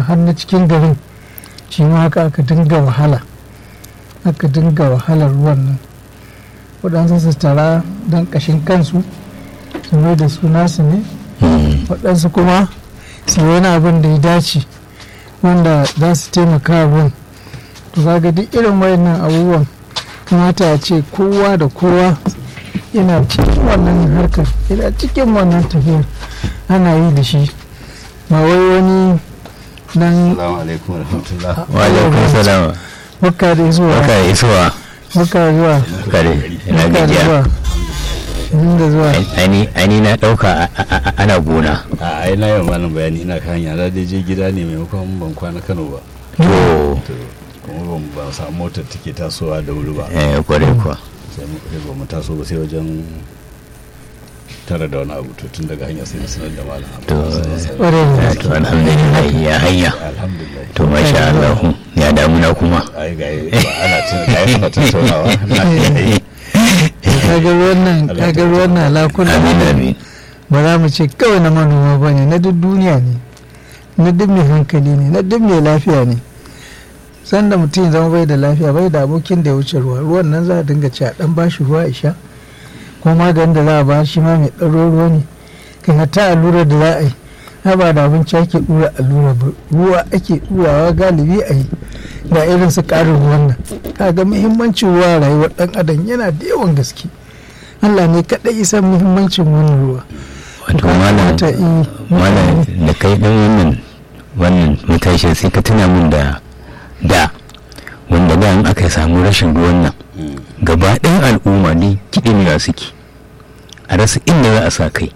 har na cikin garin shi ma haka aka dinga wahala aka dinga wahalar ruwan nan waɗansu su tara don ƙashin kansu su mai da su nasu ne waɗansu kuma su yi wani abin da ya dace wanda za su taimaka ruwan to kaga duk irin wayannan abubuwan kamata a ce kowa da kowa yana cikin wannan harkar yana cikin wannan tafiyar ana yi da shi ba wai wani nan Assalamu alaikum wa rahmatullah. wa alaikum salam baka da zuwa baka da isuwa baka da zuwa baka da ina baka da gajiya zuwa inda zuwa ani ani na dauka a- a- a- ana gona A ai na yawan malam bayani ina kan hanya na dai je gida ne maimakon ban kwana Kano ba. to To kuma ban ban samu motar take tasowa da wuri ba. eh kware kuwa Sai mu sai ba mu taso ba sai wajen tara da wani abu to tun daga hanya sai na sanar da malam. To, ƙware da Eh, gaske to alhamdulillah ya hanya Alhamdulillah. to masha Allah ya damuna kuma Ai ga ba ana tun ga ai suna tattaunawa. Na yi. kaga ruwan nan kaga ruwan nan lakuna amin amin ba za mu ce kawai na manoma ba ne na duk duniya ne na duk mai hankali ne na duk mai lafiya ne sanda mutum ya zama bai da lafiya bai da abokin da ya wuce ruwa ruwan nan za a dinga ci a dan bashi ruwa ya sha ko maganin da za a ba shi ma mai ɗaro ruwa ne kai hatta allurar da za a yi ha ba da abinci ake ɗura allura ba ruwa ake ɗurawa galibi a yi ga irin su ƙarin ruwan nan kaga muhimmancin ruwa a rayuwar ɗan adam yana da yawan gaske Allah ne kaɗai isan muhimmancin wannan ruwa wato malam Kamata i- malam da kai dan wannan wannan matashin sai ka tuna min da da wanda da in aka samu rashin ruwan nan Mm. gaba ɗayan al'umma ne kiɗin suke a rasa inda za a sa kai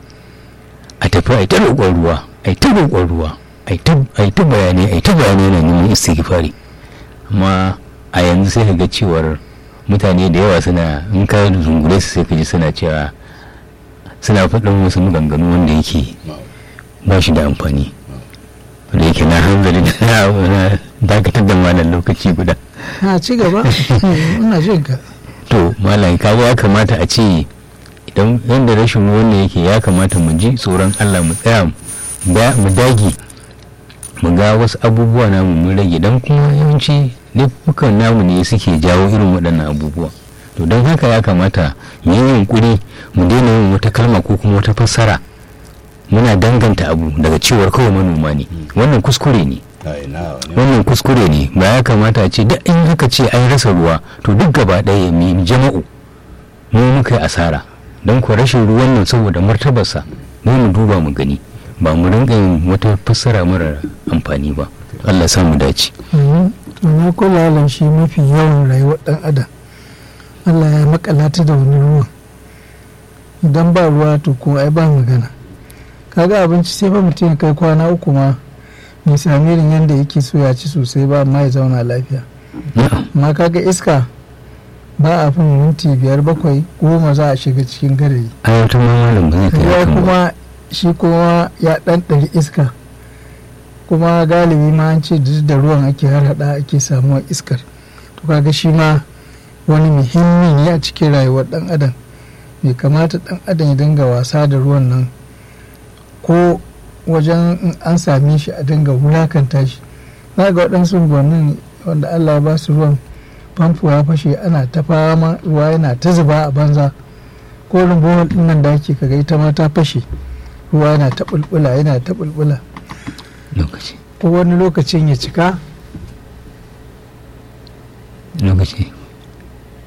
a tafi a yi ta roƙon ruwa a yi ta roƙon ruwa a yi ta a yi ta bayanai a yi ta bayanai na neman istighfari amma a yanzu sai ka ga cewar mutane da yawa suna in ka zungure su sai ka ji suna cewa suna faɗin wasu maganganu wanda yake ba shi da amfani wanda yake na hanzari da na na dakatar da malam lokaci guda na ci gaba ina jin ka to malam kaga ya kamata a ce idan yadda rashin ruwan ne yake ya kamata mu ji tsoron allah mu tsaya da- mu dage mu ga wasu abubuwa namu mun rage don kuma yawanci laifukan namu ne suke jawo irin waɗannan abubuwa to don haka ya kamata mu yi yunkuri mu daina yin wata kalma ko kuma wata fassara muna danganta abu daga cewar kawai manoma ne wannan kuskure ne Ai na wani. wannan kuskure ne ba ya kamata a ce duk in haka ce an rasa ruwa to duk gaba ɗaya mu jama'u mu muka yi asara don ku rashin ruwan nan saboda martabarsa mu mu duba mu gani ba mu rinka yin wata fassara mara amfani ba Allah ya sa mu dace Mhm. to na kula da shi mafi yawan rayuwar ɗan adam Allah ya makala ta da wani ruwan idan ba ruwa to ko ai ba magana kaga abinci sai fa mutum ya kai kwana uku ma bai sami irin yadda yake so ya ci sosai ba amma ya zauna lafiya na'am amma kaga iska ba a fin minti biyar bakwai goma za a shiga cikin garayi ayatun ma malam ba zai kai ruwa hakan ba kuma shi kuma ya ɗanɗari iska kuma galibi ma an ce duk da ruwan ake harhaɗa ake samuwa iskar to kaga shi ma wani muhimmi ne a cikin rayuwar ɗan adam bai kamata ɗan adam ya dinga wasa da ruwan nan ko wajen in an same shi a dinga wulakanta shi za ga waɗansu unguwannin wanda allah ya ba su ruwan famfo ya fashe ana ta fama ruwa yana ta zuba a banza ko rumbuwar ɗin nan da ake kaga ita ma ta fashe ruwa yana ta bulbula yana ta bulbula lokaci ko wani lokacin ya cika lokaci